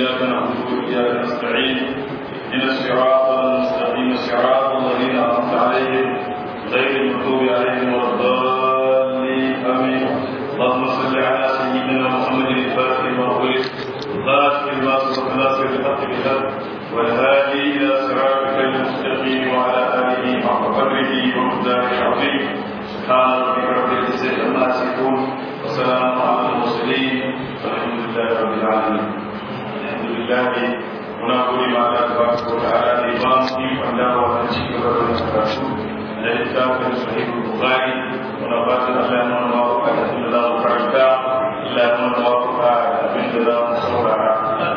إياك نعبد وإياك نستعين اهدنا الصراط المستقيم صراط الذين أنعمت عليهم غير المغضوب عليهم ولا الضالين آمين اللهم صل على سيدنا محمد الفاتح لما أغلق الخاتم لما سبق ناصر الحق بالحق والهادي إلى صراطك المستقيم وعلى آله حق قدره ومقداره العظيم سبحان ربك رب العزة عما يصفون وسلام على المرسلين والحمد لله رب العالمين الحمد لله muna gode ma Allah tabaraka wa ta'ala da ba mu ikon dawowa da ci gaba da wannan karatu na littafin sahih bukhari muna fatan Allah ya mana mawaka da abin da za mu karanta Allah ya mana mawaka da abin da za mu saurara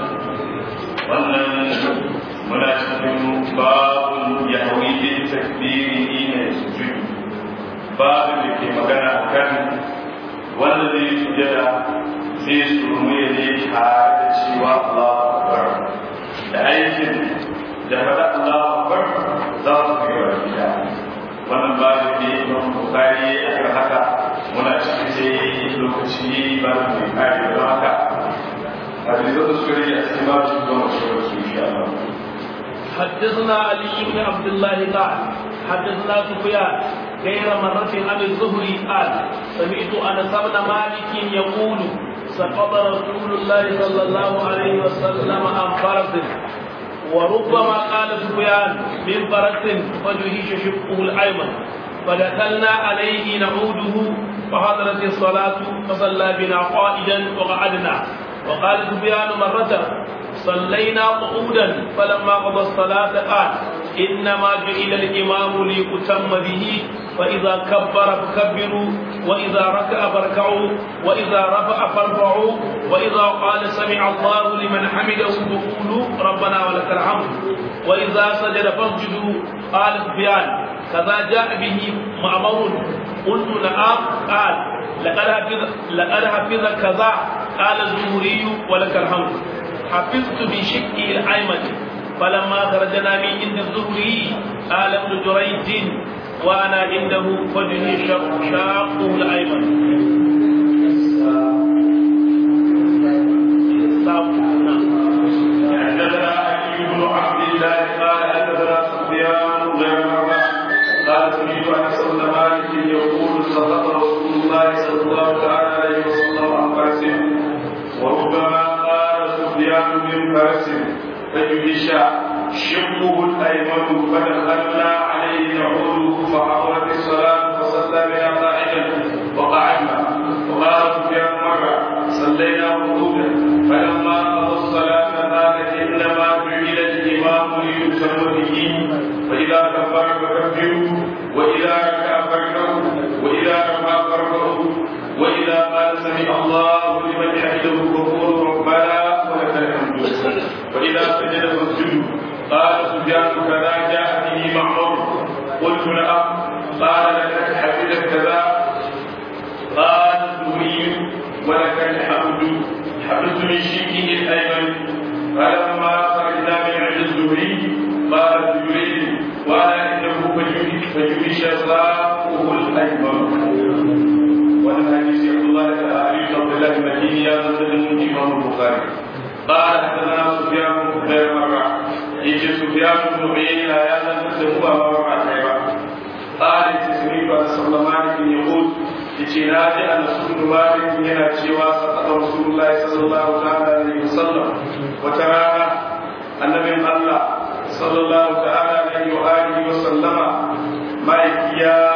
wannan muna cikin babun yahwi bin takbiri ne sujud babin da ke magana kan wanda zai sujada zai surmuye ne tare da cewa Allah akbar da aikin da faɗa Allah akbar za su fi gaba gida wannan babu ne imam bukari a kan haka muna cikin sai lokaci ba da mai kare don haka a da zai su gari a cikin babu shi don wasu wasu insha Allah حدثنا علي بن عبد الله قال حدثنا سفيان غير مرة عن الزهري قال سمعت انس بن مالك يقول سقط رسول الله صلى الله عليه وسلم عن فرس وربما قال سفيان من فرس فجهش شقه الايمن فدخلنا عليه نعوده فحضرت الصلاة فصلى بنا قائدا وقعدنا وقال سفيان مرة صلينا قعودا فلما قضى الصلاة قال إنما جعل الإمام ليؤتم به فإذا كبر فكبروا وإذا ركع فاركعوا وإذا رفع فارفعوا وإذا قال سمع الله لمن حمده فقولوا ربنا ولك الحمد وإذا سجد فاسجدوا قال سفيان كذا جاء به معمر قلت نعم قال لقد حفظ لقد حفظ كذا قال الزهري ولك الحمد حفظت بشقي الأيمن فلما خرجنا من عند الزهري قال ابن جريج وانا عنده وجهي شاقه الايمن حدثنا علي بن عبد الله قال حدثنا سفيان غير مرة قال سمعت انس بن مالك يقول سقط رسول الله صلى الله تعالى عليه وسلم عن فرس وربما قال سفيان من فرس فجهش شقه الايمن فدخلنا عليه نعوده فحضرت الصلاه فصلى بنا قاعدا وقعدنا وقال سفيان مره صلينا قعودا فلما قضى الصلاه قال انما جعل الامام ليتم به فاذا كبر فكبروا واذا ركع فاركعوا واذا رفع فارفعوا واذا قال سمع الله لمن حمده فقولوا ربنا ولك الحمد واذا سجد فاسجدوا قال سفيان كذا جاء به معمر قلت نعم قال لك حفظت كذا قال الزهري ولك الحمد حفظت من شيكه الايمن فلما خرجنا من عند الزهري قال الزهري وانا انه فجوش صاحبه الايمن وانا حديث عبد الله بن علي عبد الله المديني يا مسلم امام البخاري قال حدثنا سفيان غير مره يجي سفيان بن عيينة يا من هو أمر مع قال تسميت أن صلى مالك يقول يجي نادي أن رسول مالك هنا شوى سقط رسول الله صلى الله تعالى عليه وسلم وترانا النبي الله صلى الله تعالى عليه وآله وسلم ما يكيا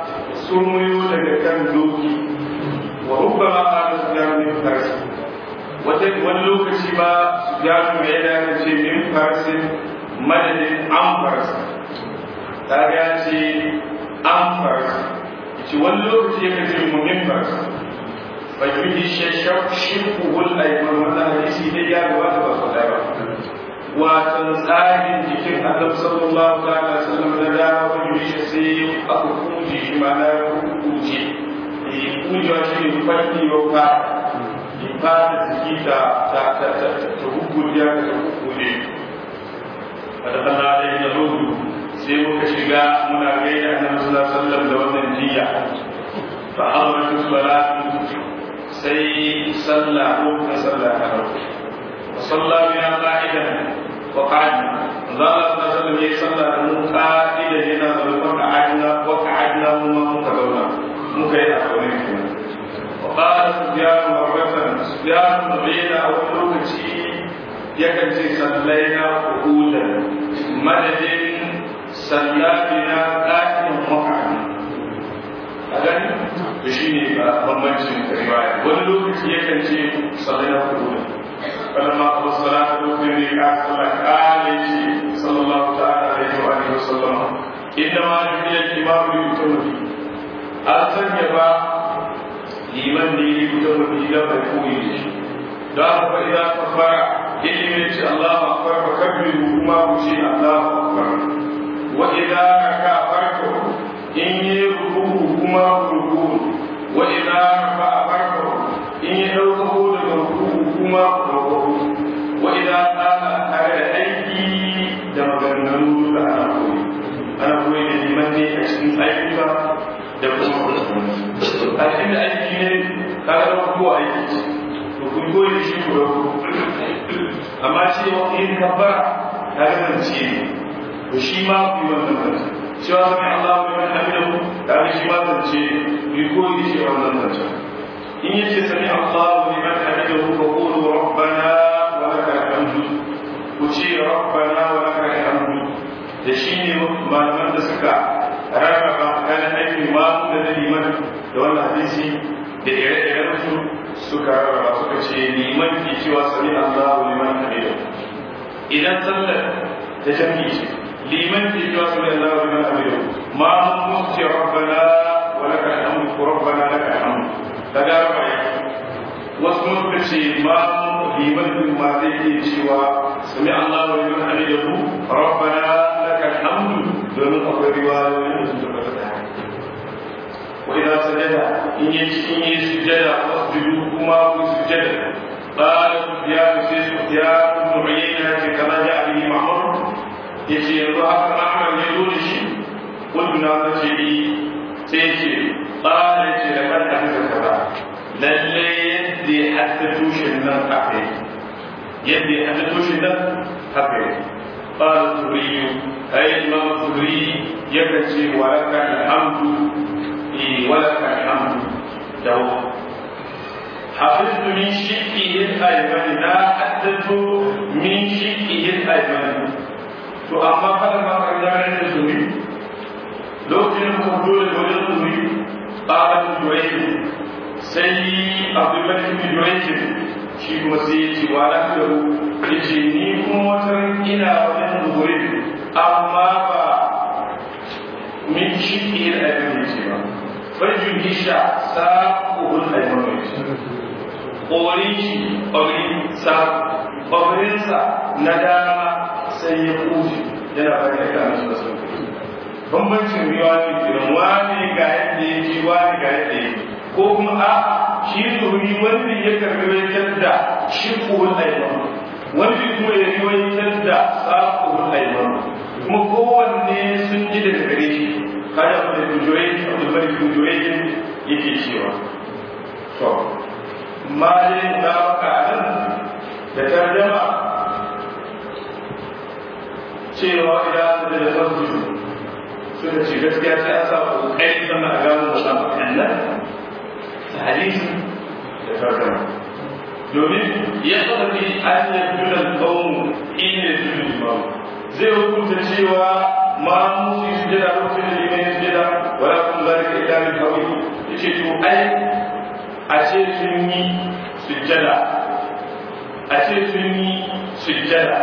سميو daga kan doki wa rubbama qala sufyan min farsi wata wani lokaci ba sufyan mai yana ce min farsin madadin an farsa ta ga ce an farsa ce wani lokaci ya kace muhim farsa ba yi shashaf shirkuhul aiman wannan hadisi dai ya gabata ba su ba watan tsarin jikin annabi sallallahu alaihi wasallam da dama ba yi shi sai aka kuje shi ma na kuje kujewa shi ne farki yau ka ba da jiki ta ta ta ta ta hukuliya ta hukule فدخلنا عليه نعود sai muka shiga muna gaida annabi sallallahu alaihi wasallam da wannan jiya fa hadaratu salatu sai sallah ko ta sallah ta hau wa salla bina wa qa'adna Allah sallallahu alaihi wasallam ya sallah da mu qa'ida yana da wa qa'adna wa qa'adna mu ma muka zauna muka yi a kawai kenan wa qala sufyan marratan sufyan bayna a wani lokaci yakan ce sallaina qu'udan madadin sallabina qa'idan wa qa'adna a gani da shi ne bambancin riwaya wani lokaci yakan ce sallaina qu'udan فلما قضى الصلاة الظهر قال قال صلى الله تعالى عليه وآله وسلم إنما جعل الإمام ليؤتم به أرسل يبا لمن ليؤتم به لا يكون دار فإذا كفر إلي الله أكبر فكبروا ما وشي الله أكبر وإذا ركع فركعوا إن يركوه كما ركوع وإذا رفع فركعوا إن يدعوه لركوه كما ركوع وإذا قام على أيدي دمغنن أنا قوي أنا قوي لمن أشين أيدك da kuma a cikin da aiki ne ka ga da kowa aiki to kun koyi da shi ko amma cewa in kabbara ka ga zance to shi ma ku yi wannan zance cewa sami Allah wa liman hamidahu ka ga shi ma zance ku koyi da shi wannan zance in yace sami Allah wa liman hamidahu fa qulu rabbana wa lakal hamdu ku ce rabbana wa lakal hamdu da shi ne malaman da suka rarraba tsakanin aikin ma da na liman da wannan hadisi da ire-iren su suka rarraba suka ce liman ke cewa sami Allah wa liman hamidu idan sallar ta jami'i ce liman ke cewa sami Allah wa liman hamidu ma mun ce rabbana wa laka alhamdu ko rabbana laka alhamdu daga raba wasu mun suka ce ma liman din ma zai iya cewa sami Allah wa liman hamidu rabbana laka alhamdu domin akwai riwayoyin da sun tabbata da haka wa idza sajada in yi in yi sujada wasjudu kuma ku sujada qala sufyan sai sufyan ibn uyayna ce kama ja bihi mahmud yace yanzu haka ahmad ya zo da shi kuntu na ta ce ni sai ce qala ce da kan hadisa kaza lalle yadda ya haddato shi nan haka yadda ya haddato shi nan haka قال الزهري أي الإمام الزهري يكتب ولك الحمد إيه ولك الحمد له حفظت من شقه الأيمن لا حدثت من شقه الأيمن to amma kada ma ka gane da zuri lokacin da kuma dole da wajen zuri ƙaƙar juwaiki sai abdullahi bin juwaiki shi kuma sai ya ce wa lafiyaru ya ce ni kuma wata ina wajen zuhurin amma ba min shi ke da abin da ce ba farjin hisha sa kuhun aiman mai ce ƙorin shi ƙorin sa ƙorinsa na dama sai ya kushi yana bari da kamar su da sauƙi bambancin riwa ne kiran wani ga yadda ya ji wani ga yadda ya ko kuma a'a shi zuhuri wanda ya karbi wajen da shi kuhun aiman wanda kuma ya riwayatar da saƙon aiman kuma kowanne sun ji daga gare shi kada mu da kujoyi abdul malik kujoyi yake cewa to ma dai na maka nan da tarjama cewa idan da da farko suka ce gaskiya sai an sa kokari sannan a gano da samu kannan hadisi da tarjama domin ya tsarki an yi junan kawo ina junan imam zai hukunta cewa ma musu yi sujada lokacin da liman ya sujada wala kun zalika illa min hawi yace to ai a ce sun yi sujada a ce sun yi sujada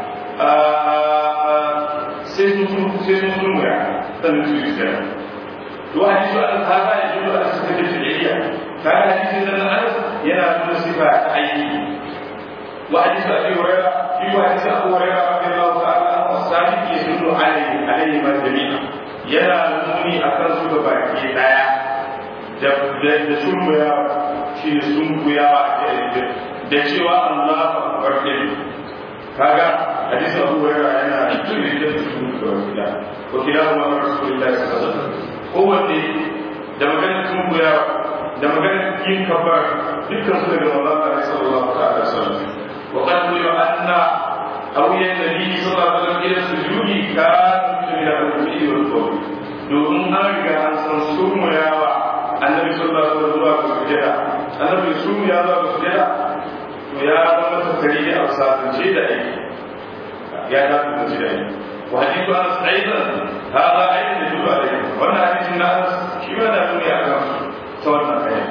sai sun sun sai sun sun mura sannan su yi sujada to hadisi an saba ya judo a suka ce fi'liya kaga hadisin nan Anas yana nuna sifa ta aiki wa hadisi Abi Hurairah fi wa hadisi Abu Hurairah radiyallahu ta'ala anhu sabiq yadullu alayhi alayhi ma jami'a yana nuni akan su ga baki daya da da sunkuya shi ne sunkuya da cewa Allah akbar din kaga hadisi Abu Hurairah yana nuni da sunkuya wa kilahuma rasulullahi sallallahu alaihi wasallam kowanne da maganar sunkuya da maganar yin kabbar dukkan su daga Allah ta sallallahu alaihi wasallam wa qad ruwa anna أو هي النبي صلى الله عليه وسلم إلى السجود كان من الركوع والقول domin an riga an san surmuyawa annabi sallallahu alaihi wasallam zuwa ga sujada annabi surmuya zuwa ga sujada to ya zama tasiri da alsatance da aiki ya ta tsaci da aiki wa hadithu anas aidan hada aidan da duba da wannan hadisin na anas shi ma da nuni akan ta wannan aya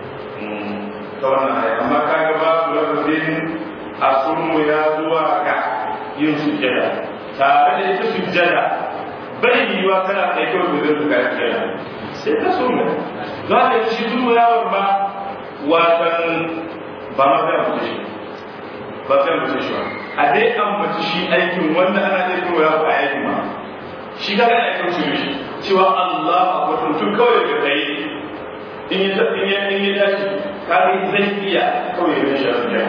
ta wannan aya amma kaga babu lafazin a surmuya zuwa ga yin sujada tare da ita sujada bai yiwuwa kana kai kawai da zai zuka kenan sai ka so mu za ka yi shi zuwa yawon ba watan ba ma kai mutu shi ba kai mutu shi ba a dai an mutu shi aikin wanda ana zai zuwa yawon a aikin ma shi ka gana aikin su shi cewa Allah a kwatan tun kawai da kai in yi in yi in yi dashi ka ga zai iya kawai da shi a duniya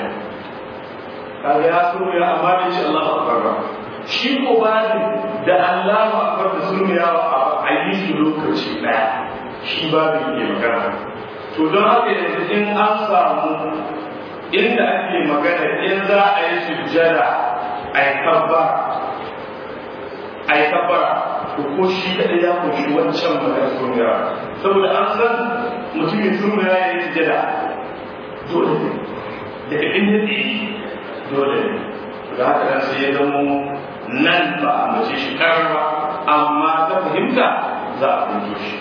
ka ga ya so ya amma bai ce Allah a ba shi ko bani da Allah akbar da sunniyawa a yi su lokaci daya shi ba da ke magana to don haka yanzu in an samu inda ake magana in za a yi sujjada a yi kabbara a yi kabbara to ko shi kaɗai ya kunshi wancan magana sunniyawa saboda an san mutumin sunniyawa ya yi sujjada dole ne daga inda tsaye dole ne da haka nan sai ya zamo nan ba a mace shi karwa amma ta fahimta za a fahimto shi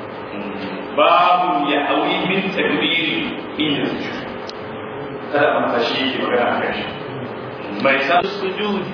babu ya hawi min takbiri in yanzu kada a masa shi yake magana a kan shi mai sa sujud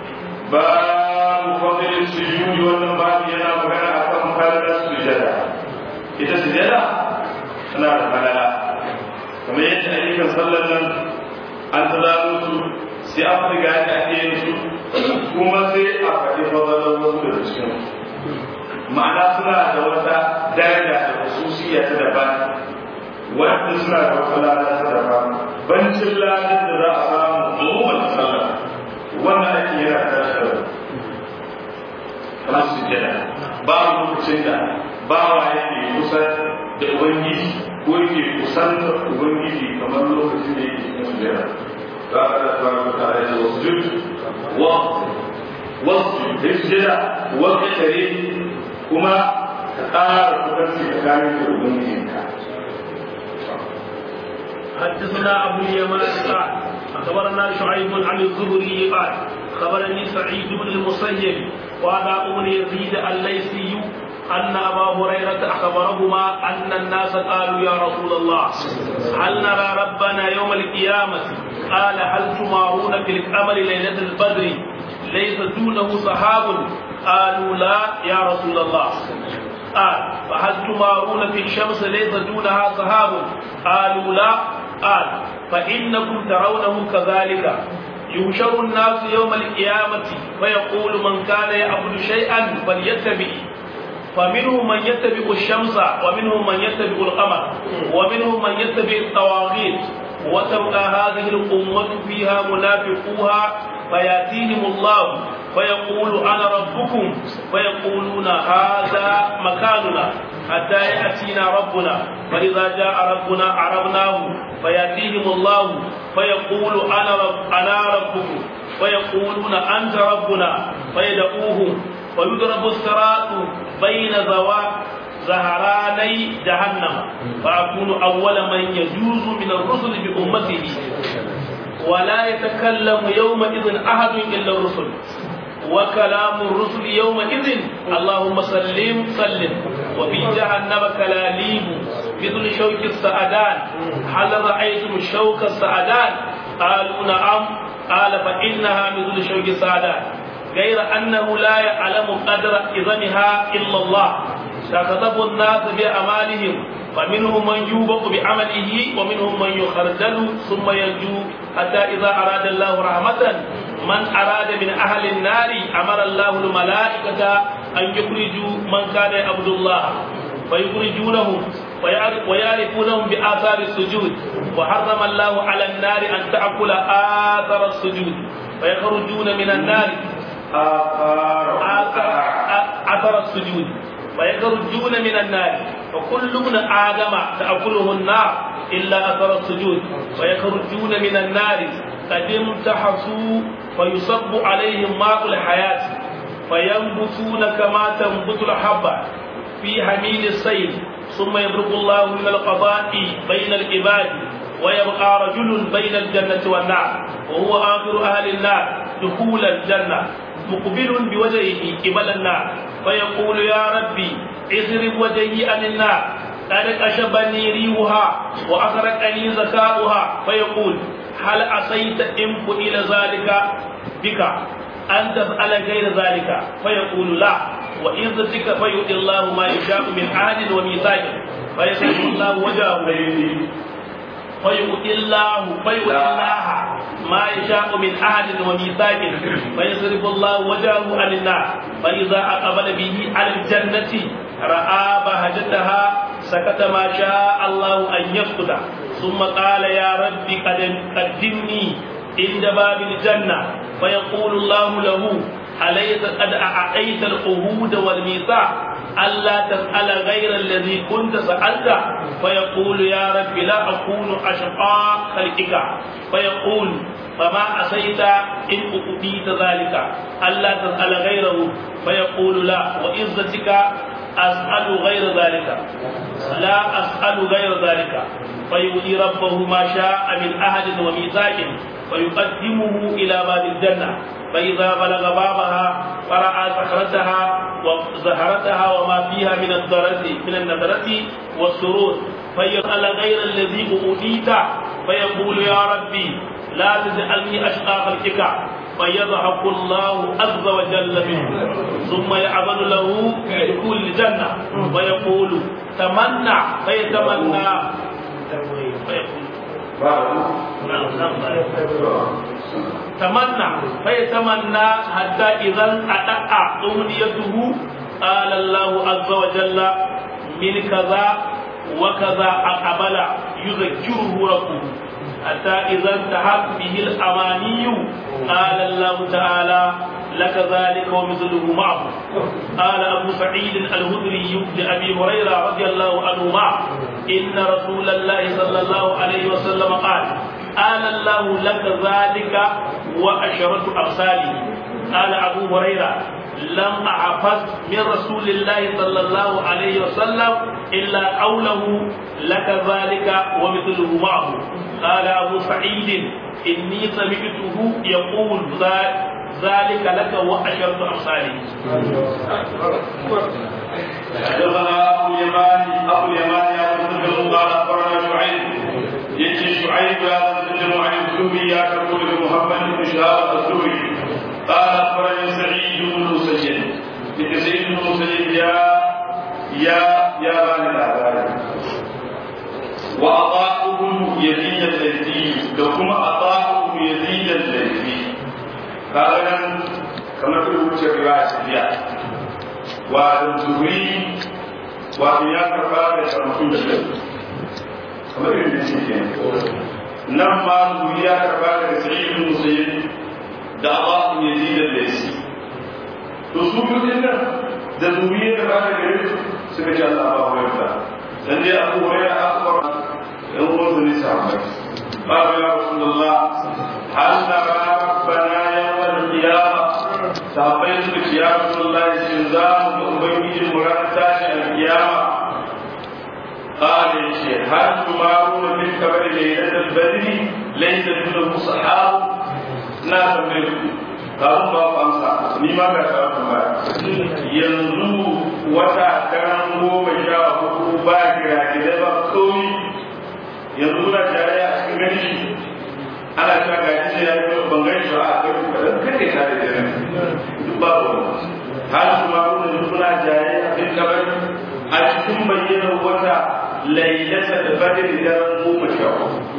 babu fadilin sujudi wannan babu yana magana a kan falalar sujada ita sujada tana da falala kamar yadda ayyukan sallar nan an tsada su sai an riga da ake yin su kuma sai a faɗi fadalar wasu daga cikin ma'ana suna da wata daraja da hususiya ta daban wanda suna da wata lada ta daban bancin ladar da za a samu umuman sallah wannan ake yana tashi da kamar su jada babu lokacin da bawa yake kusa da ubangiji ko yake kusan da ubangiji kamar lokacin da yake cikin sujada قال تبارك وتعالى واسجد واسجد اسجد واقترب كما تقار تكفي تكامل الأمين حدثنا ابو اليمان قال اخبرنا شعيب عن الزهري قال خبرني سعيد بن المسيب وابا بن يزيد الليثي أن أبا هريرة أخبرهما أن الناس قالوا يا رسول الله هل نرى ربنا يوم القيامة قال هل تمارون في القمر ليلة البدر ليس دونه سحاب قالوا لا يا رسول الله قال فهل تمارون في الشمس ليس دونها سحاب قالوا لا قال فإنكم ترونه كذلك يحشر الناس يوم القيامة فيقول من كان يعبد شيئا فليتبع فمنهم من يتبع الشمس ومنهم من يتبع القمر ومنهم من يتبع الطواغيت وتبقى هذه الأمة فيها منافقوها فيأتيهم الله فيقول أنا ربكم فيقولون هذا مكاننا حتى يأتينا ربنا فإذا جاء ربنا عرفناه فيأتيهم الله فيقول أنا رب أنا ربكم فيقولون أنت ربنا فيدعوهم ويضرب الصراط بين ذوات زهراني جهنم فأكون أول من يجوز من الرسل بأمته ولا يتكلم يومئذ أحد إلا الرسل وكلام الرسل يومئذ اللهم سلم سلم وفي جهنم كلاليب مثل شوك السعدان هل رأيتم الشوك السعدان قالوا نعم قال فإنها مثل شوك السعدان غير أنه لا يعلم قدر إذنها إلا الله تكتب الناس بأعمالهم فمنهم من يوبق بعمله ومنهم من يخرجل ثم ينجو حتى إذا أراد الله رحمة من أراد من أهل النار أمر الله الملائكة أن يخرجوا من كان يعبد الله فيخرجونهم ويعرفونهم بآثار السجود وحرم الله على النار أن تأكل آثار السجود فيخرجون من النار آثار أثر السجود ويخرجون من النار فكل ابن آدم تأكله النار إلا أثر السجود ويخرجون من النار قد امتحسوا فيصب عليهم ماء الحياة فينبتون كما تنبت الحبة في حميل السيل ثم يبرك الله من القضاء بين العباد ويبقى رجل بين الجنة والنار وهو آخر أهل النار دخول الجنة مقبل بوجهه قبل النار فيقول يا ربي اضرب وجهي عن النار قد أشبني ريحها وأخرجني زكاؤها فيقول هل عصيت إن فعل ذلك بك أن تفعل غير ذلك فيقول لا وعزتك فيؤتي الله ما يشاء من عهد وميثاق فيسأل الله وجهه فيؤتي الله فيؤتي الله ما يشاء من عهد وميثاق فيصرف الله وجهه عن النار فإذا أقبل به على الجنة رأى بهجتها سكت ما شاء الله أن يسكت ثم قال يا رب قدمني عند باب الجنة فيقول الله له أليس قد أعطيت العهود والميثاق ألا تسأل غير الذي كنت سألت فيقول يا رب لا أكون أشقى خلقك فيقول فما أسيت إن أؤتيت ذلك ألا تسأل غيره فيقول لا وعزتك أسأل غير ذلك لا أسأل غير ذلك فيؤتي ربه ما شاء من أهل وميثاق فيقدمه إلى باب الجنة فإذا بلغ بابها فرأى صخرتها وزهرتها وما فيها من الضرة من النذرة والسرور فيسأل غير الذي أوتيت فيقول يا ربي لا تجعلني أشقى خلقك فيضحك الله عز وجل منه ثم يعمل له دخول الجنة ويقول تمنى فيتمنى فيقول تمنى فيتمنى حتى إذا أتأى أمنيته قال الله عز وجل من كذا وكذا أقبل يذكره ربه حتى إذا انتهت به الأماني قال الله تعالى لك ذلك ومثله معه قال أبو سعيد الهدري لأبي هريرة رضي الله عنهما إن رسول الله صلى الله عليه وسلم قال قال الله لك ذلك وأشرة أمثاله قال أبو هريرة لم أحفظ من رسول الله صلى الله عليه وسلم إلا قوله لك ذلك ومثله معه قال أبو سعيد إني سمعته يقول ذلك لك وأشرة أمثاله حدثنا ابو اليمان ابو اليمان يا مسلم قال اخبرنا شعيب يجي شعيب يا مسلم عن الزهري يا تقول محمد بن شهاب الزهري قال اخبرني سعيد بن المسيب بن سعيد بن المسيب يا يا يا بني الأعداء وأطاعه يزيد الليثي لكم أطاعه يزيد الليثي قال كما في وجه رواية سفيان والزهري وابن كفار يسمعون kamar irin da shi ke nan ma zuri ya karba daga sa'id bin musayyib da abu yazid al-laysi to su kudin nan da zuri ya karba daga gare su suka ce Allah ba wai ta dan dai abu hurairah akbar dan uwan su ne sahabbai ba ya rasulullah hal nara rabbana yawmal qiyamah sahabbai suka ce ya rasulullah shin za mu ga ubangiji mu ranar tashin al-qiyama قال الشيخ هل تمارون في الكبر ليلة البدر ليس دونه صحاب ناس منكم قالوا ما فانسا ni ma ka samu ba yanzu wata karan goma sha hudu ba kira kira ba komi yanzu na tare a cikin gani ana ta gaji ne ya yi ban gani ba a kai kadan kake tare da nan duk babu har su ma kuna suna jaye a cikin kabari a cikin bayyanar wata lailata da badri daren goma sha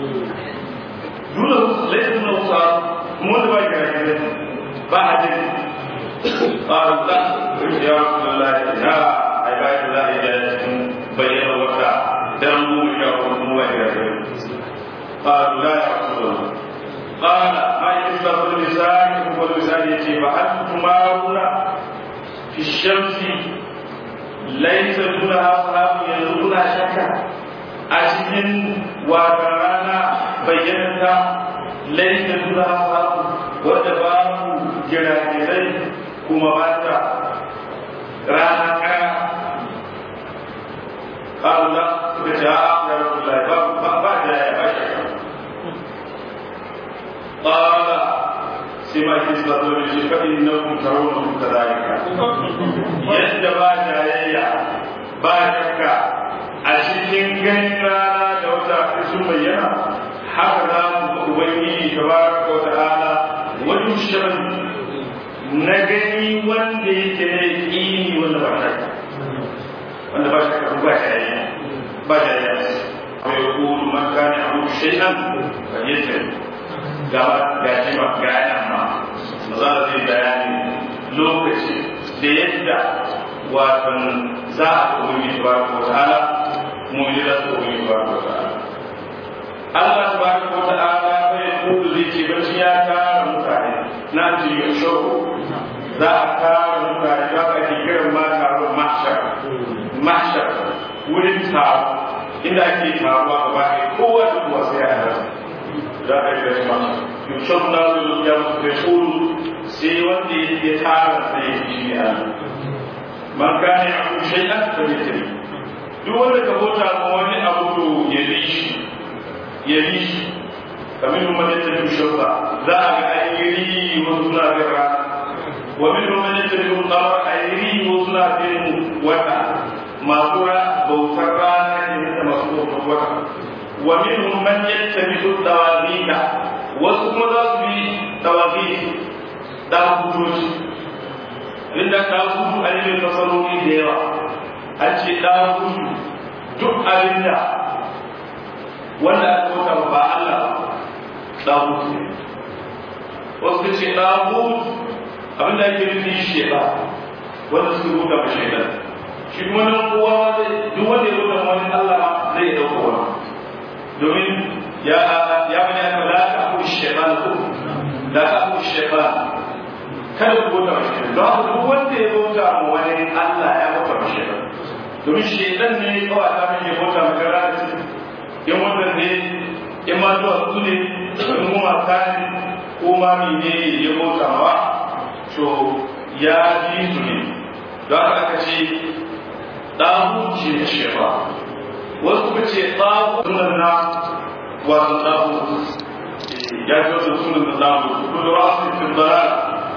dole lailata na wusa mu da ba kira kira ba a jin ba a da ya Allah ya ai ba ya da ya cikin bayyanar wata daren goma sha hudu mu ba kira kira قالوا لا يا رسول الله قال ما يشبه اللسان هو اللسان يجي فهل تمارون في الشمس ليس دونها صحاب يزورون شكا أشهد وترانا بينتا laisa duna samu wadda babu giragirai kuma ba ta rana kaya ƙarula suka ce a ya rasu lai ba ba da ya ba shi ƙara sai ma ke sa zo da shi faɗin na kun taro na kun kazalika yadda ba jayayya ba shakka a cikin ganin rana da wata sun bayyana haka za mu ga ubangiji tabaraka wa ta'ala wajen shan na gani wanda yake ne ƙini wanda ba shakka wanda ba shakka ba jayayya ba jayayya wa yaqulu man kana ya'budu shay'an falyajid gaba ga jima ga yana ma za a zai bayani lokaci da yadda watan za a ubangiji tabaraka wa ta'ala mu'mini za su ubangiji tabaraka wa ta'ala Allah tabaraka wa ta'ala bai kudu zai ce bacci ya tara mutane na ce ya shau za a tara mutane za a ke kiran ma taron mahshar mahshar wurin taro inda ake taruwa gaba ɗaya kowa da kowa sai ya halarta za a yi gashi mahshar yushau na zuwa ya musu kai kudu sai wanda ya tara sai ya shi ne Allah man kana ya abu shay'an fa yatri duk wanda ka bauta ma wani abu to ya bi shi ya bi shi kamar man yattabi shawba za a ga ayyiri wa suna gara wa min man yattabi qamar ayyiri wa suna bin wata masu bautar rana ne da masu bautar wata wa min man yattabi tawabita wasu kuma za su bi tawabita da hukunci inda ta gudu a ilimin nasarori da yawa an ce ta gudu duk abinda wanda aka bauta ba Allah ta gudu ne wasu ka ce ta gudu abinda ake nufi sheba wanda suka bauta ba shaidan shi kuma nan kowa duk wanda ya bauta wani Allah zai dauka wani domin ya ya bani aka la ta abu shaitan ko la ta abu shaitan kada ku bauta wa shaitan don haka duk wanda ya bauta ma wani Allah ya bauta wa shaitan domin shaitan ne ya kawai ta mai bauta ma gara da in wannan ne in ma zuwa su ne in kuma ta ne ko ma ne ya bauta ma to ya ji su ne don haka aka ce ɗahu ce da shefa wasu kuma ce ɗahu sunan na wato ɗahu ya ji wasu sunan da ɗahu kudu rasu fi dalal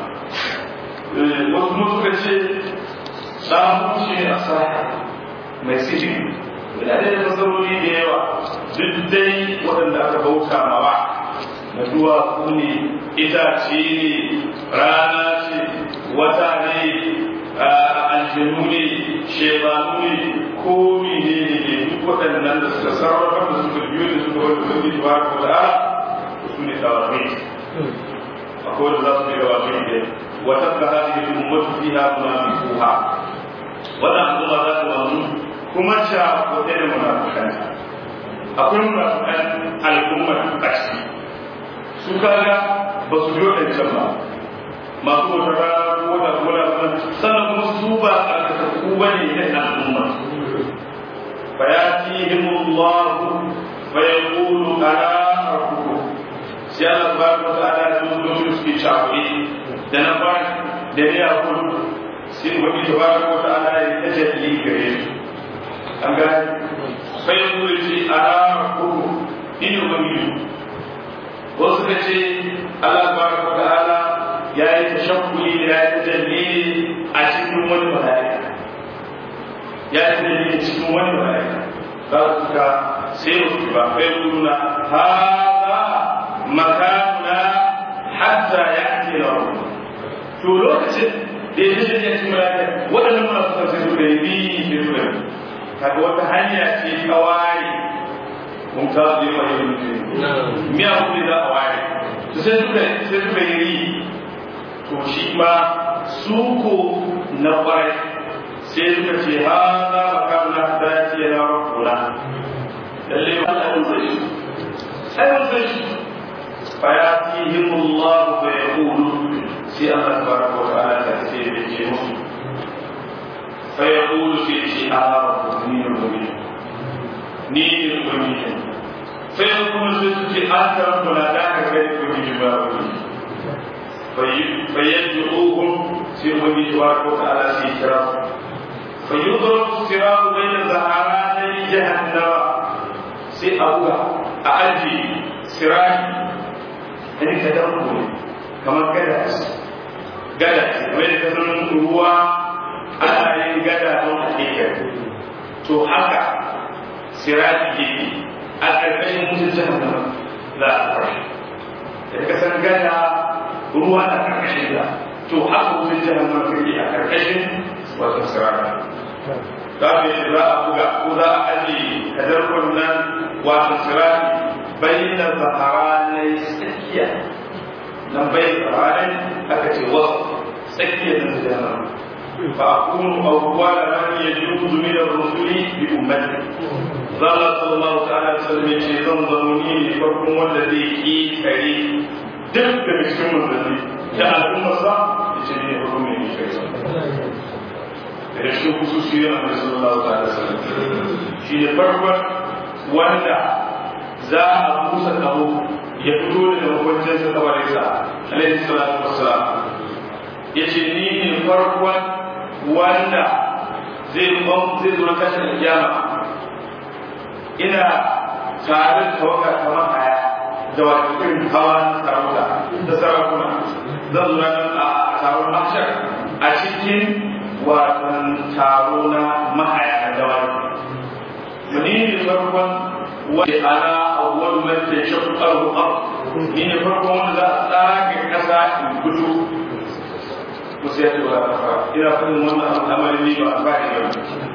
wasu kuma suka ce samu shi a sa mai sihiri yana da masarori da yawa duk dai waɗanda aka bauta mawa na duwatsu ne itace ne rana ce wata ne aljanu ne shebanu ne ko ne ne duk waɗannan da suka sarrafa da suka biyo da suka wata wani ba ko da su ne tawarmi akwai da za su yi rawa mai da وتبقى هذه الأمة فيها منافقوها ولا أنظر ذات وهم كما شاء وتين منافقان أقول منافقان الأمة تكسي سكالا بسجود الجماعة ما هو ترى ولا ولا سنة مصوبة أكتبوا لنا الأمة فيأتيهم الله فيقول ألا ربكم سيادة تبارك وتعالى يقول في شعبه da na ba da ya kudu sai wani tabaraka wa ta'ala ya tajalli gare su an ga sai ya zo ce a kudu ni wani wasu ka ce Allah tabaraka wa ta'ala ya yi tashakkuli da ya tajalli a cikin wani mala'ika ya yi tajalli a cikin wani mala'ika za su ka sai wasu ba kai kuduna hada makamuna hatta ya ake na to lokacin da ya je ya ci malaka waɗannan masu sa sai suka yi bi sai suka yi kaga wata hanya ce ta ware mun ka zai ma yi mutum miya kuma za a ware to sai suka sai suka yi ri to shi ma suko na kwarai sai suka ce ha za mu kawo na ta ce na rakuna lalle ba ta yin zai sai mun zai فيأتيهم الله فيقول سي الله تبارك وتعالى تأتي بالجنوب فيقول في شيء ربك نير ومين نير ومين sai kuma sai su ce an tarar kuna da ka kai ko ji ba فيدعوهم في وجه تبارك وتعالى في كرام فيضرب الصراط بين زهراني جهنم سي أبوها أأجي سراج يعني كدركم كما كدس gada mai da kasan ruwa ana yin gada don hakika to haka sirati yake a ƙarƙashin mutum jahannama za a fara da kasan gada ruwa na karkashin da to haka wutar jahannama take a karkashin wata sirata za mu yi za a buga ko za a aje kadarkon nan wata sirati bayyana zaharanai tsakiya nan bai zaharanai aka ce wasu tsakiya nan jahannama fa akunu awwala man yajuzu min ar-rusuli bi ummati zalla sallallahu ta'ala alaihi wasallam yace zan zamo ni ne farkon wanda zai ki kare duk da cikin manzanni da al'ummarsa ya ce ne hukum ne kai da shi kususi yana mai sallallahu ta'ala sallam shi ne farkon wanda za a busa kawo ya fito daga makwancin sa kabarin sa alaihi salatu wassalam ya ce ni ne farkon wanda zai zai zo na kashin kiyama ina tare da tawaga kamar haya da wato irin hawa na sarauta da sarakuna zan zo nan a taron mashar a cikin watan taro na mahaya na dawaki muni ne farkon wanda ana awwal man tashaqqu al-ard ni ne farkon wanda za a tsage kasa in gudu ko sai ya wa ina fadin wannan al'amari ne ba a faɗi ba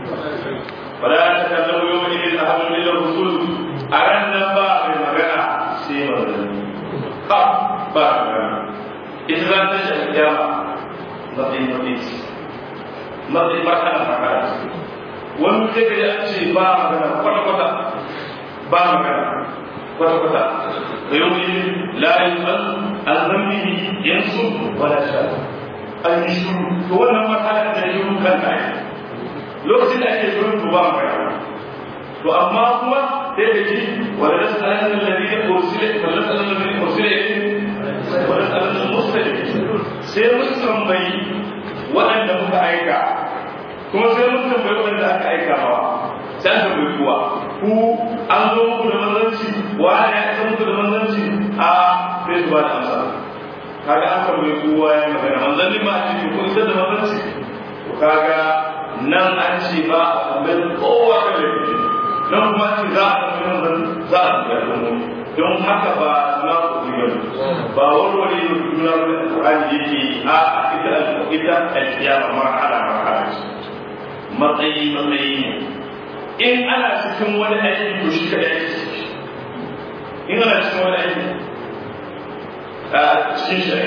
فلا تكلموا يومئذ احد الا الرسول ارنا با mai magana sai manzanni ba ba magana ita za ta shi kiyama matsayin matsayi matsayin ba ta magana wani sai ka ji an ce ba magana kwata kwata ba magana kwata kwata da yau ne la yi an an zambi yansu wala sha an yi shuru to wannan matsalar da yi kan ta lokacin da ake shirin to ba magana to amma kuma sai da ji wala nasalan alladhi ursila wala nasalan alladhi ursila wala nasalan almuslim sai mun tambayi waɗanda muka aika kuma sai mun tambayi waɗanda aka aika ba sai an tambayi kuwa ku an zo muku da manzanci wa ya isa muku da manzanci a sai su ba da amsa kaga an tambayi kowa ya magana manzanni ma a cikin ku isa da manzanci to kaga nan an ce ba a tambayi kowa kan da nan kuma ce za a tafi nan za a tafi al'ummomi don haka ba na kuɗi ba ba warware da juna da alƙur'ani yake a ita ita alƙiyama marhala marhala ce matsayi matsayi ne in ana cikin wani aiki to shi kaɗai ake in ana cikin wani aiki a cikin shi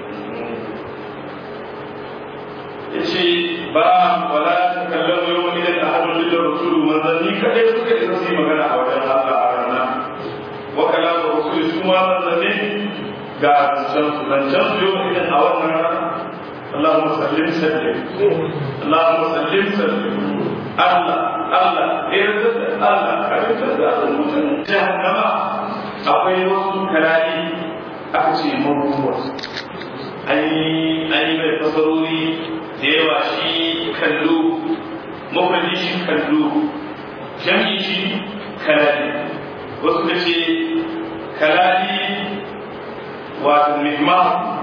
ya ce ba wala ta kallon yau wani da ahadun da rasulu manzanni kadai suka isa su yi magana a wajen Allah a rana wa kalamu rasulu su ma manzanni ga zancen su zancen su yau idan a wannan rana Allahumma sallim sallim Allahumma sallim sallim Allah Allah yarda da Allah karanta da Allah mutum jahannama akwai wasu kalali aka ce mabuwa an yi mai fasarori da yawa shi kallo mafarki shi kallo jami shi kalali wasu ka ce kalali wato mihma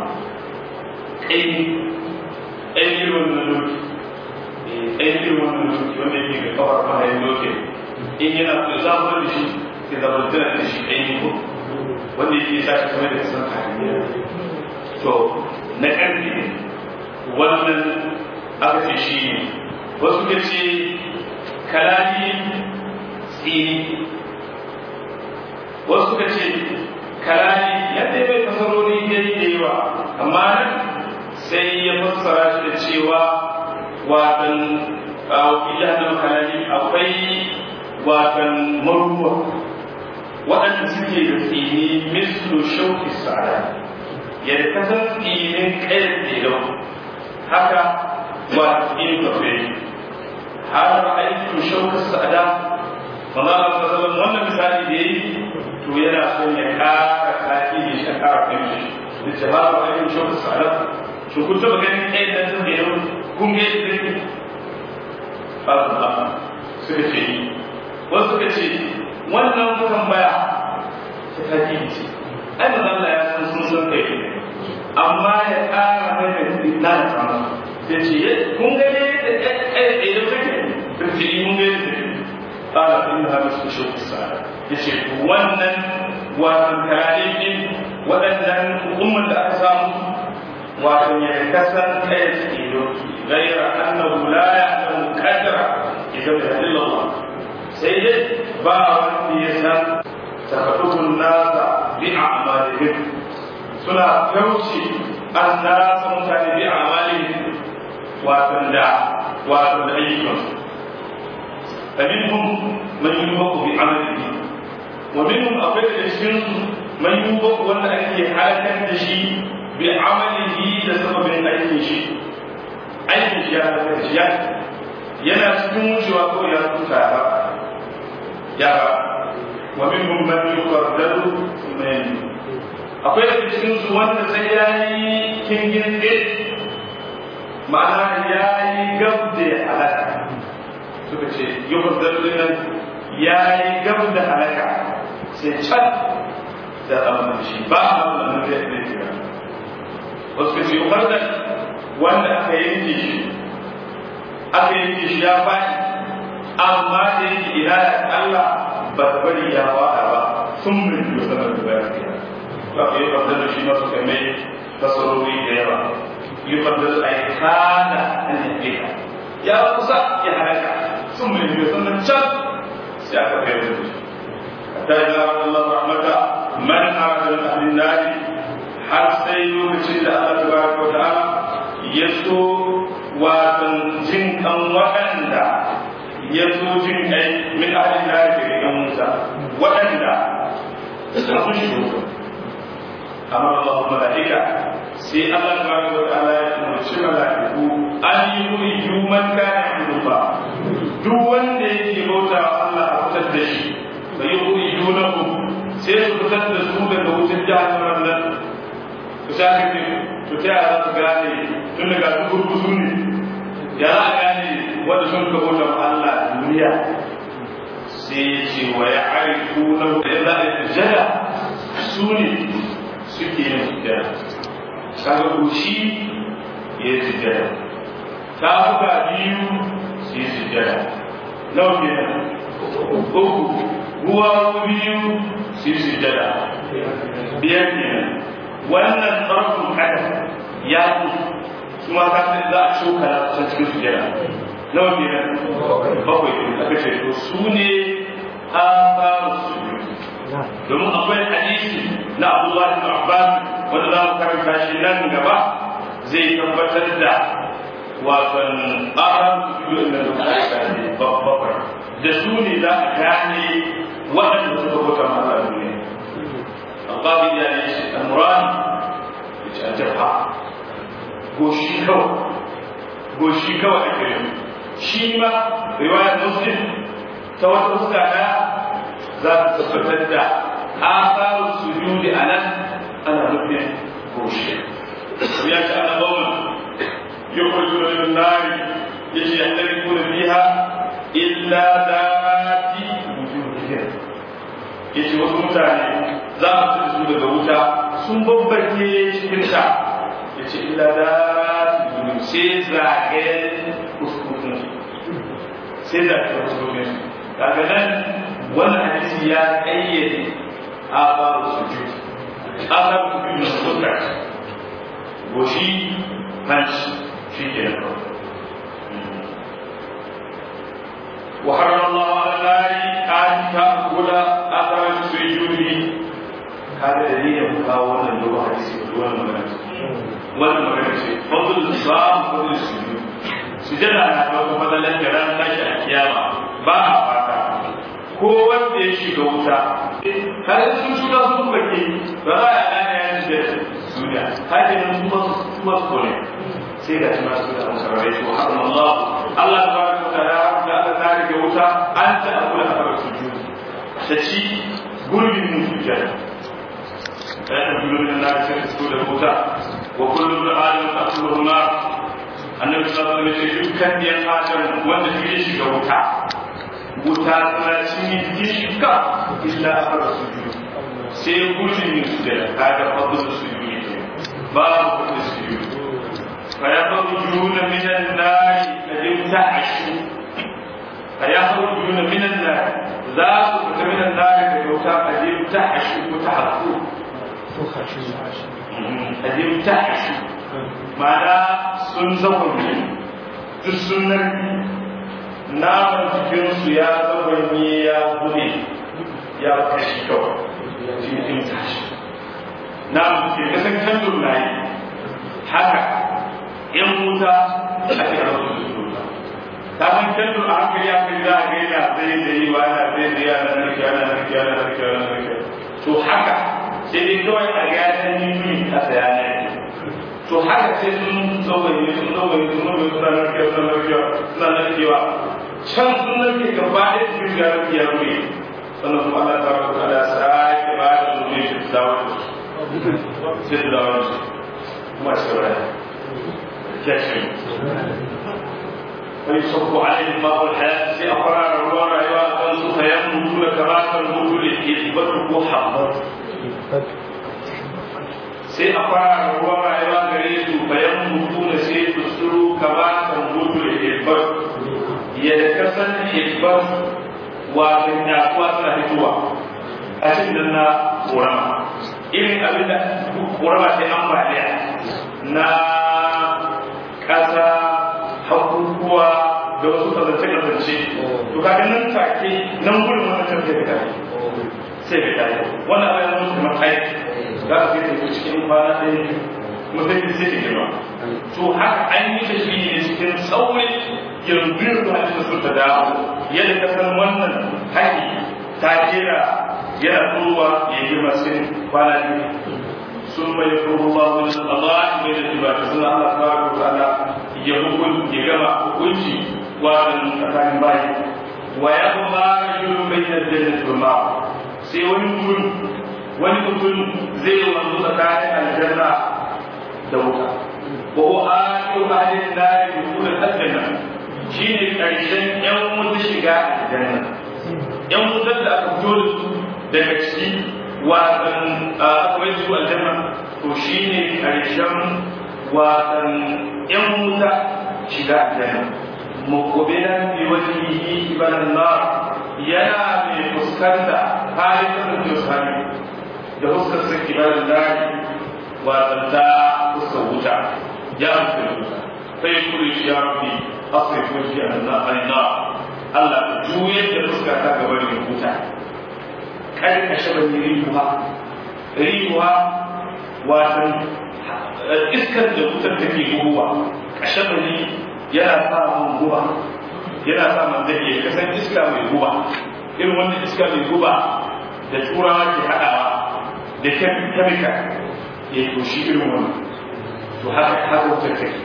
ƙaini ƙaini wannan loki ƙaini wannan loki wanda yake ga kawar mahayin loki in yana ku zafar da shi ke zamantar da shi ƙaini ko wanda yake sa shi kamar da kasan hanyar to na ƙarfi ne wannan aka ce shi ne wasu ka ce kalali tsini wasu ka ce kalali ya dai bai fasarori ya yi da yawa amma nan sai ya fassara shi da cewa watan wakilin na kalali akwai watan maruwa waɗanda suke da tsini mislu shauki sa'ada yadda ka san tsinin kayan tsilau haka ba tsinin kafe har aiki shauka sa'ada maza a sallallahu wannan misali da yi to to yana son ya ƙara saki ne shi ƙara kai shi da jama'a ba yin shi wasu salam shi kun taɓa ganin ɗaya da sun da yau kun ga yadda ne ba su ba suka ce yi wasu suka ce wannan tambaya ta saki ne ce ai ba Allah ya san sun san kai amma ya ƙara mai da na da kama sai ce kun ga ne da ɗaya da kake sun ce mun ga yadda قال إنها مثل شوك الساعة yace wannan wato tarihin waɗannan umman da aka samu wato ya kasan kai tsiro gaira annahu la ya'lamu qadra idan da Allah sai dai ba wanda ya san tafadukun nasa bi a'malihim suna kauce an nasa mutane bi a'malihim wato da wato da ayyukansu فمنهم من يوفق بعمله ومنهم أقل الشمس من يوفق وأن أكي حالة تشي بعمله لسبب أي شيء أي شيء هذا الشيء yana cikin wucewa ko ya tuta ba ya ba wa minhum man yuqaddaru min akwai da cikin su wanda sai yayi kingin ɗin ma'ana yayi gab da halaka suka ce yukar dalilin nan ya yi gab da halaka sai can da abin shi ba a wannan zai ne kira wasu ce yukar da wanda aka yanke shi aka yanke shi ya faɗi amma da yake ina da Allah ba bari ya faɗa ba sun min yi sanar da bayan kira ba ka yi fadar shi masu kame tasarori da yawa yi fadar aikana an yi ya kusa ya halaka sun mai biyu sannan can sai aka kai da shi hatta ya zama Allah rahmata man arada min ahlin nari har sai lokacin da Allah tabaraka wa ta'ala ya so watan jin kan waɗanda ya so jin kai min ahlin nari daga yan Musa waɗanda sun shigo amma Allah mala'ika sai Allah tabaraka wa ta'ala ya umarci mala'iku an yi wuri human kana ba duk wanda yake bauta wa Allah a fitar da shi fa yi yunahu sai su fitar da su daga wutar jahannam nan ku sake ne to ta yaya za su gane tun daga su gurgusu ne ya za a gane wanda sun ka bauta wa Allah duniya sai ce wa ya arifu na da za a yi sujada su ne suke yin sujada kaga goshi ya yi sujada ta buga biyu su yi sujjada nawa kenan uku ruwa biyu su yi sujjada biyar kenan wannan tsarkun kada ya ku su ma ka san za a shokala su cikin sujjada nawa kenan bakwai kenan aka ce to su ne asaru sujud domin akwai hadisi na Abdullahi bin Abbas wanda za mu karanta shi nan gaba zai tabbatar da wasan aran su da da bakwai da su ne za a gane waɗanda suka bauta masa a duniya alƙali ya yi shi almuran ya ce a jafa goshi kawai goshi kawai ake yi shi ma riwayar muslim ta wata fuska ɗaya za ta tabbatar da asarar sujudi a nan ana nufin goshi ya ce ana bauman يخرجون من النار يجي يحترقون فيها إلا ذات وجوههم yace wasu mutane za a fi su daga wuta sun babbake cikin ta ya ce illa da sai zagayen kuskutun sai zagayen kuskutun daga nan wannan hadisi ya ƙayyade a faru sujud a faru sujud na fuskar goshi hanci shi ke da وحرم الله على النار أن تأكل أثر سجوده هذا دليل مكاونا اللغة حديث ولا مغنى ولا مغنى فضل الصام فضل السجود سجد أنا أقول فضل الكلام لا شيء كياما با فاتا ko wanda ya shiga wuta kada sun shiga sun bake ba za a gane ya ji da duniya haka nan su masu su masu kone sai ga shi masu da musarai su har Allah Allah ta baraka ta ya da Allah ta rike wuta an ta akula a kawai su ta ci gurbin musu jana ɗaya da biyu na sai su da wuta wa kullum da adam ta kullu na annabi sallallahu alaihi wasallam dukkan yan adam wanda ya shiga wuta wuta tana cinye jikin shi ka illa akara su biyu sai gurbin yin su da kaga fadlu su biyu babu fadlu su biyu fa yakhrujuna minan nari kadim ta'ashu fa yakhrujuna minan nari za su fita minan nari da wuta kadim ta'ashu ta hakku kadim ta'ashu ma'ana sun zaune duk sun narki naman jikinsu ya zaune ya bude ya kashi kawai shi ne tashi naman jikin kasan kandun na yi haka yan wuta a ke rasu da wuta ta san kandun a hankali ya kai za a ga yana zai da yi wa yana zai da yana narki yana narki yana narki yana narki to haka sai dai kawai a ga ya san yi a saya ne to haka sai sun tsawaye sun tsawaye sun tsawaye suna narkewa suna narkewa suna narkewa can sun narke gaba ɗaya su yi yaran ya rufe sannan kuma Allah ta rabu da sake ba da zuwa shi su dawo da su sai su dawo da su kuma shi raya kyashi wani sauko alayhi ma wal hayat sai a fara ruwan rayuwa a kan su kayan mutu da kamatar mutu da ke ibatu ko haɓar sai a fara ruwan rayuwa gare su bayan mutu da sai su suru kamatar mutu da ke ibatu yadda kasan hibban wato yakuwa suna fitowa a cikin na korama irin abin da korama sai ambaliya na ƙasa hakukuwa da wasu kasance-kasance to kaga nan take nan gudun wannan can sai ka sai ka tafi wannan abin da musu kamar aiki za ka sai tafi cikin kwana ɗaya mutum sai ka girma to haka an yi da shi ne cikin saurin yanzu yanzu hadisin sun ta dawo yadda ka san wannan haƙi ta kera yana tsowa ya girma sai kwana biyu sun bai kuro ba wani Allah mai da tuba ta suna Allah ta wa ta'ala ya hukun ya gama hukunci wannan tsakanin bayi wa ya kuma yuru bai da jannat wa ma sai wani mutum wani mutum zai wanzu tsakanin aljanna da wuta wa huwa akhiru ahli an-nar bi kulli aljanna shine karshen yan wuta shiga aljanna yan wutar da aka fito da su daga ciki watan akwai su aljanna to shine karshen watan yan wuta shiga aljanna muqbilan bi wajhihi ibn nar yana mai fuskanta halin kasancewa sami da fuskar sa ibn nar watan ta fuskar wuta ya fuskar wuta sai ya kuri shi ya rabbi asrif wajhi an nar Allah ka juyar da fuska ta gaba da wuta kada ka shaba ni rihuwa rihuwa watan iskar da wutar take guguwa ka shaba ni yana sa mun guba yana sa man zai iya kasan iska mai guba irin wannan iska mai guba da turawa ke haɗawa da kemika ya toshi irin wannan to haka haka wutar take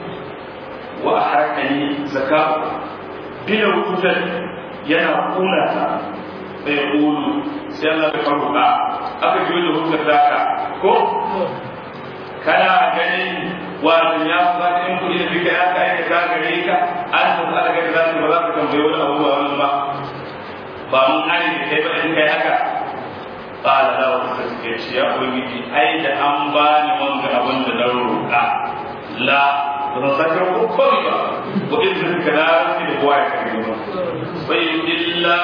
wa a harkani zaka'u bila wutar yana kuna ta sai kulu sai Allah ya faruka aka ji da hukar zaka ko kana ganin wato ya fata in kuɗi da duka ya ka aika gare ka an san ala ga za ba za ka tambayi wani abu ba wani ba ba mun hali da kai ba in kai haka qala la wa tasbiya ce ya ubangiji ai da an bani wanga abin da na roƙa la ba zakar ko kawai ba ko idan ka na rufe da kowa ya karbi ba bai illa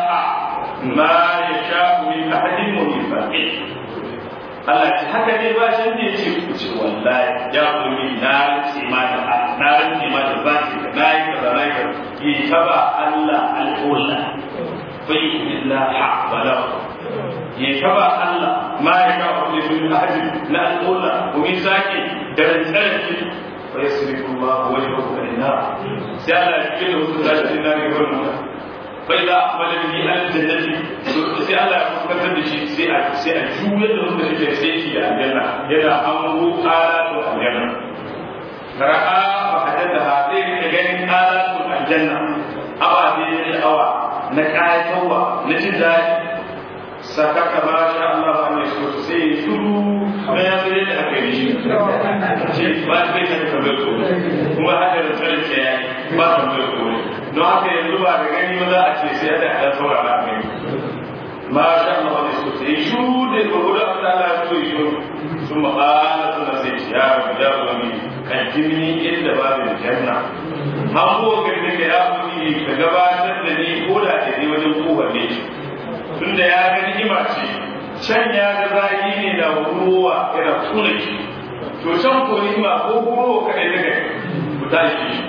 ma yasha min ahadin wa min faqih Allah ce haka ne ba shi ne ce ku ce wallahi ya kuni na rike ma da na rike ma da zaki da na yi kaza na yi yi ta ba Allah al'ula fa yi illa ha wala yi ta ba Allah ma ya ka ku ne ahadi na al'ula ku yi zaki da rantsarki fa yasrifu Allah wajhahu lin-nar sai Allah ya kike da wasu zaki na ne wannan فإذا أقبل به أهل الجنة sai Allah ya fuskantar da shi sai a sai a juyar da wanda yake sai shi da aljanna yana ango alatu aljanna ra'a fa hadatha zai rika ganin alatu aljanna awa da awa na kayatarwa na jin daɗi sakaka ma sha Allah an yi su sai shuru na ya zai da aka yi shi shi ba shi bai ta bai ko kuma haka da tsarin ce ya ba ta bai ko don haka yanzu ba da gani ba za a ce sai da ɗan saurara mai ma sha Allah an yi su sai shuru da gurgudu a ta Allah ya so yi shuru sun ma'ala suna sai ya ya wani kan jimini inda babin janna an kowa gari ka ya wani ka gabatar da ni ko da ke ne wajen kowar ne tunda ya ga ni'ima ce can ya ga zagi ne da ruwa yana tuna shi to can ko ni'ima ko ruwa kadai daga ku tashi shi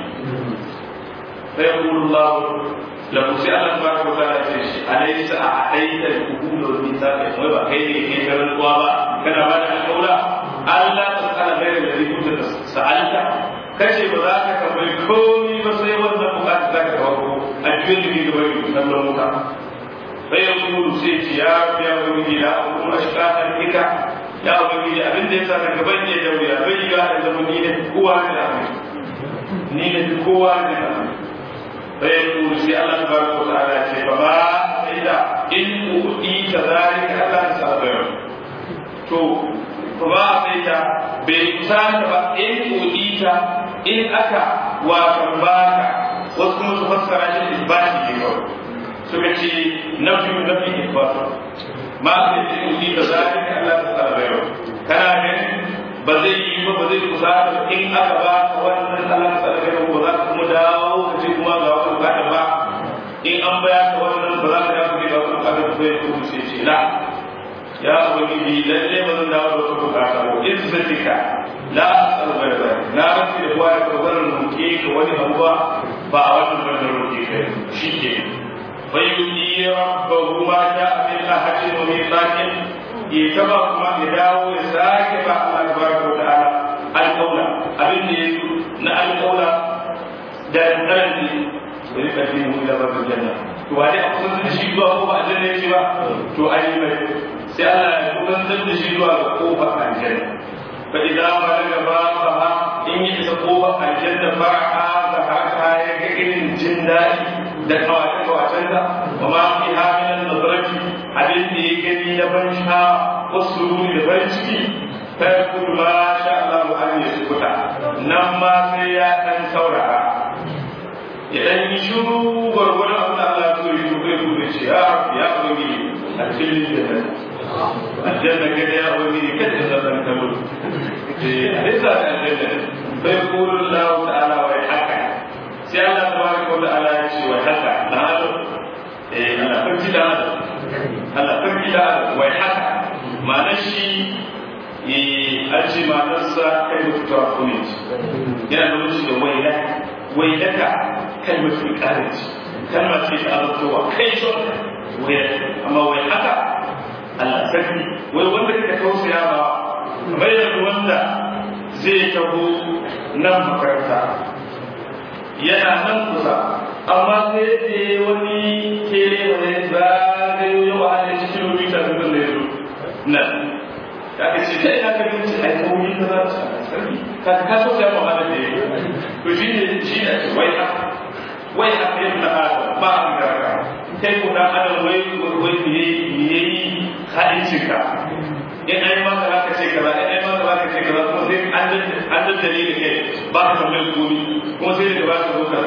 sai Allah la kusi Allah ba ko ta ce shi alaysa a'aita al-qubul wal mithaq wai ba kai ne ke garin ruwa ba kana ba da alƙawla Allah ta tsara bayar da rikun da sa'alta kace ba za ka tambayi komai ba sai wannan bukata za ka kawo a cikin da ke gaba da sallan muka فيقول سيتي يا يا ولدي لا أكون أشقاء بك يا ولدي أبن دي سانا كبن يا دولي أبن يا زمن نينة قوة الأمر نينة قوة الأمر فيقول سي الله تبارك وتعالى فما إذا إن أؤتيت ذلك ألا تستطيع تو فما إذا بإنسان إن أؤتيت إن أكا وكباك wasu kuma su fassara shi isbati ne kawai suka ce nafi nafi ifasa ma sai da yi da zalika Allah ta tsara bayo kana ganin ba zai yi ba ba zai kusa da in aka ba ka wannan Allah ta tsara bayo ba za ka kuma dawo ka ce kuma ga wani bukata ba in an baya ka wannan ba za ka dawo ka ga wani bukata ba ya kuma sai ce la ya ubangiji lalle ba zan dawo da wata bukata ba izzatika la tsara bayo na rafi da kuwa ya karbar roke ka wani abu ba ba a wannan wannan roke ka shi ke فيؤتي ربه ما جاء من أحد وميقات يتبع كما يداو يساك الله تبارك وتعالى القول أبن يسو نا القول دار القلب ويقدمه إلى باب الجنة to wani a kusan da shi zuwa ko ba aljanna yake ba to ayi mai sai Allah ya kusantar da shi zuwa ga kofar aljanna fa idan balaga ba fa in yi isa kofar aljanna ba a ga haka ya ga irin jin daɗi da kawace-kawacen da wa ma fi hamilan nazarati abin da ya gani na ban sha wasu ruri da farin ciki ta yi kudu ma sha Allah mu an yi sukuta nan ma sai ya ɗan saurara ya ɗan yi shuru gwargwadon abin da Allah so yi shuru ya kudu ce ya ya ubangi a cikin da aljanna kada ya ubangi kada ya zama kallo eh alisa da aljanna bai kudu Allah ta'ala wa ya haka sai Allah tabaraka wa ta'ala ya ce wa haka na hado eh ana farki da hado Allah farki da hado wai haka ma'anar shi eh an ce ma'anarsa kai mutu ta kune yana da shi da waila wailaka kai mutu kare ce kalma ce ta azabtowa kai shi waila amma wai haka Allah sarki wai wanda kake tausaya ba bai da wanda zai taho nan makaranta yana nan kusa amma sai da wani kere wani zagayo ya wahala shi kilomita dukkan da ya zo nan ya ka ce kai aka bin ci ai kawai ta za ta sarki ka ka so sai mu hada da ya to shi ne shi ne ce wai haka wai haka yin na adam ba a garaka kai ko dan adam wai wai ne ne yayi hadincin ka in ai maka haka ce kaza in ai maka haka ce kaza kuma sai an an daddare da kai ba ka tambayar komai kuma sai daga ba ka zo ka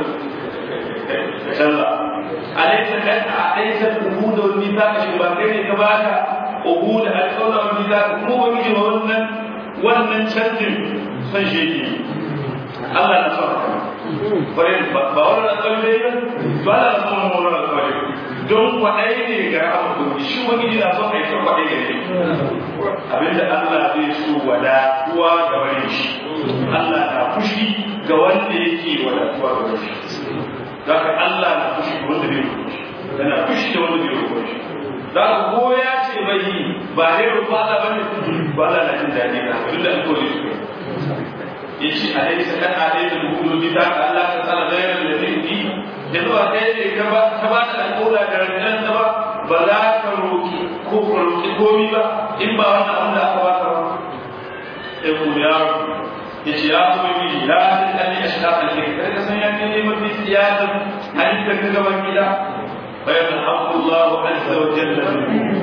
canza alaysa kan alaysa ubuda wal mithaq shi ba kai ne ka baka ubuda al-qawla wal mithaq kuma wani ji wannan wannan canjin san shi yake Allah na son haka bare ba wannan alƙawari ne ba Allah na son wannan alƙawari don kwaɗai ne ga abu shi wani ji na son aikin kwaɗai ga ne abinda Allah zai so wadatuwa ga wani shi Allah na fushi ga wanda yake wadatuwa ga wani shi zaka Allah na fushi ga wanda bai fushi yana fushi da wanda bai fushi zaka ko ya ce bai yi ba ne ba Allah bane ba Allah na jin daɗi ga abin da alƙawari su ya ce a dai sakan a dai da hukumu bi ta Allah ta tsara gairar da zai yi da zuwa kai ne ka ba ka ba da alƙawla da ranar da ba ba za ka roƙi ko ka roƙi komi ba in ba wannan abin da aka baka ba sai ku ya ya ce ya kuma yi ya san ɗan ya shiga alƙai kada ka san ya ne ne mafi siyasar halittar ka gaban gida bayan alhamdulillah azza wa jalla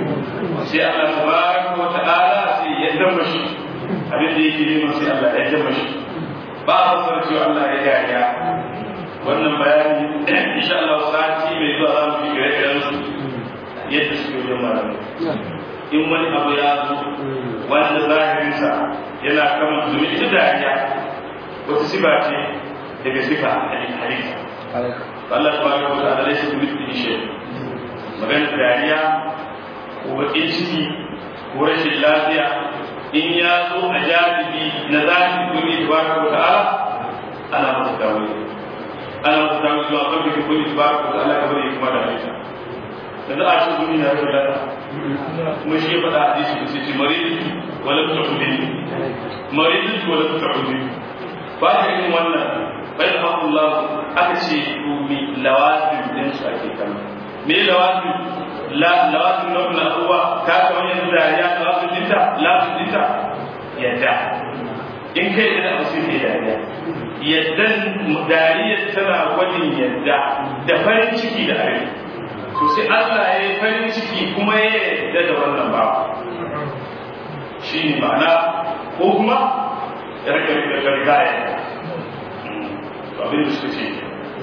sai Allah tabaraka wa ta'ala sai ya dama shi abin da yake neman sai Allah ya dama shi ba a fasar cewa Allah ya dariya wannan bayani insha Allah sati mai zuwa za mu fi ire-iren su yadda suke wajen malamai in wani abu ya zo wanda zahirinsa yana kama domin ita dariya wata siba ce daga sifa halitta Allah tabaraka wa ta'ala laysa kamithlihi shay magana dariya ko bakin ciki ko rashin lafiya in ya zo a jalibi na zafi kuni tabaraka wa ta'ala ana masa tawili ana masa tawili zuwa kan da kuni tabaraka wa ta'ala kamar ya kuma da halitta yanzu a cikin duniya ya lalata kuma shi ya faɗa a hadisi da sai maridi wala ta'udin maridi wala ta'udin ba ta yin wannan bai da haƙullah aka ce mi lawazin din su ake kama me lawazin la lawazin na wannan abuwa ka ga wani yanzu dariya lawazin dinta lawazin dinta yadda in kai da abu sai ke dariya yaddan dariyar tana gwajin yadda da farin ciki da are to sai Allah ya yi farin ciki kuma ya yarda da wannan ba shi ne ma'ana ko kuma rigaya abin da suka ce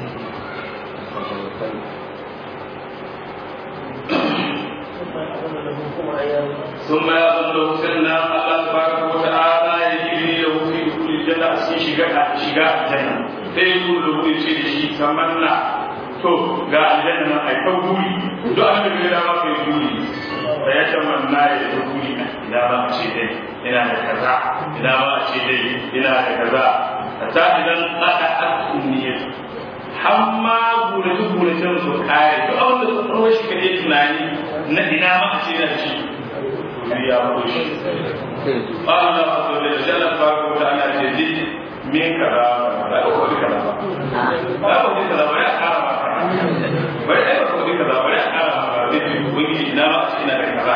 ثم يظن له سنة الله تبارك وتعالى يجري له في دخول الجنة أسكي شقاء شقاء الجنة فيقول له يشير شيء تمنى to ga aljanna nan ai ta guri duk abin da da ma kai guri da ya tamanna ya ta guri ina ba a ce dai ina da kaza ina ba a ce dai ina da kaza hatta idan aka akunniya hamma gurace guracen su kare to abin da tsaro shi kake tunani na ina ma a ce da shi ya ko shi Allah azza wa jalla fa ko ta ana ce di min kaza ba ko di kaza ba ba ko di kaza ba ya kara ba bai ai ba ko di kaza ba ya kara ba di wani ina ma a ce ina da kaza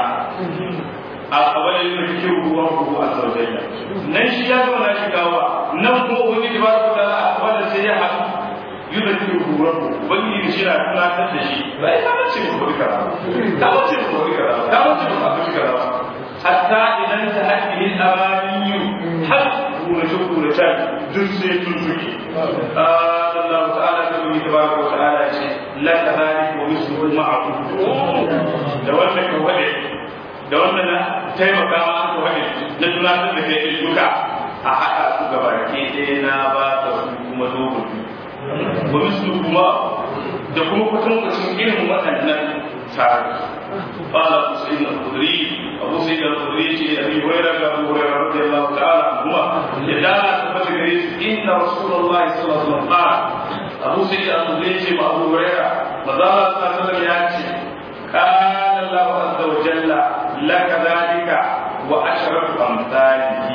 a kawai yin rikin ruwan ruhu a zaujayya nan shi ya zama na shigawa nan kuma wani da ba su da a kawai sai ya haɗu yi da rikin ruwan ruhu wani yin shi na tunatar da shi ba ya kama ce ko duka ba ta wace ko duka ba ta wace ko duka ba hatta idan ta haƙƙi amaniyu har kurace kurace duk sai tun suke Allah ta'ala ta yi tabaraka wa ta'ala ce la kadhalika wa misluhu ma'ahu da wannan ka wade da wannan na taimaka ma aka wani na tunatar da kai duka a haɗa su gaba ke ɗaya na ba ta su kuma dogon ba su kuma da kuma kwatankwacin irin waɗannan tare قال ابو سعيد الخدري ابو سعيد الخدري ابي هريره ابو هريره رضي الله تعالى عنهما يدعى ثبت ان رسول الله صلى الله عليه وسلم قال ابو سعيد الخدري ابو هريره مدار صلى الله عليه وسلم ياتي قال الله عز وجل لك ذلك وعشرة أمثاله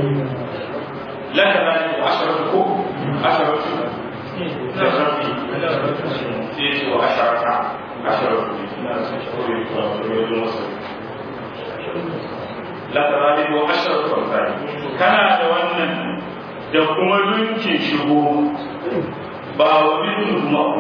لك ذلك وعشرة عشرة جربي تيجي وعشرة عشرة لك ذلك وعشرة أمثاله كان دوانا da kuma dunkin shigo ba wa bin kuma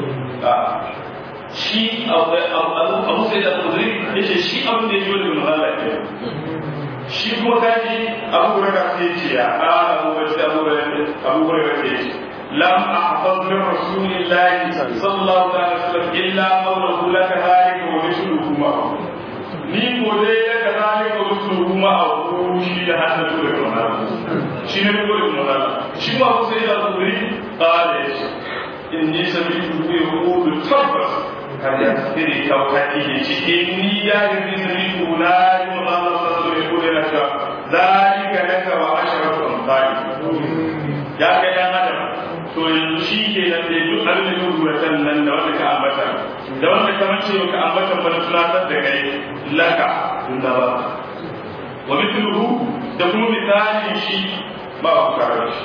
shi abu sai da kudiri ya ce shi abin da ya yi wani mahalla ke shi kuma kaji abu gura ka sai ce ya ƙara abu gura sai abu gura ka sai ce lam ahfaz min rasulillahi sallallahu alaihi wasallam illa qawluhu laka dhalika wa mithluhu ma ni ko dai laka dhalika wa mithluhu ma abu shi da hadda da kuma shi ne ko da mahalla shi ma abu sai da kudiri qala inni sami'tu yaqulu tabbas kada ya firi kawkati da cikin ni ya yi zuri kula yi muhammad sallallahu alaihi wa sallam zalika laka wa asharatu amsali ya kai dan adam to yanzu shi ke nan da duk abin da duk ruwatan nan da wanda ka ambata da wanda ka mace ka ambata ba na tunatar da kai laka tunda ba wa mithluhu da kuma misalin shi ba ku tare shi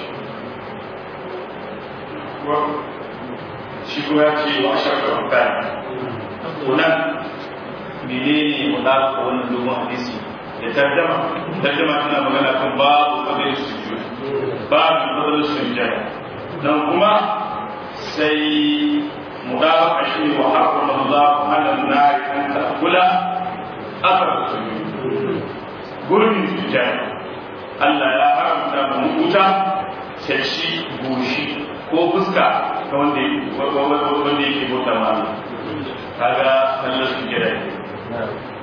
shi kuma ya ce wa asharatu amsali kunan menene mudaka wannan dogon hadisi da tarjama tarjama tana magana kan babu kabir sujud babu kabir sujud nan kuma sai mudaka shi wa harfu mudaka ala nari an ta'kula aka su gurbin sujjada Allah ya haramta mu wuta shashi goshi ko fuska ta wanda wanda yake bauta ma Allah kaga sallar sujjada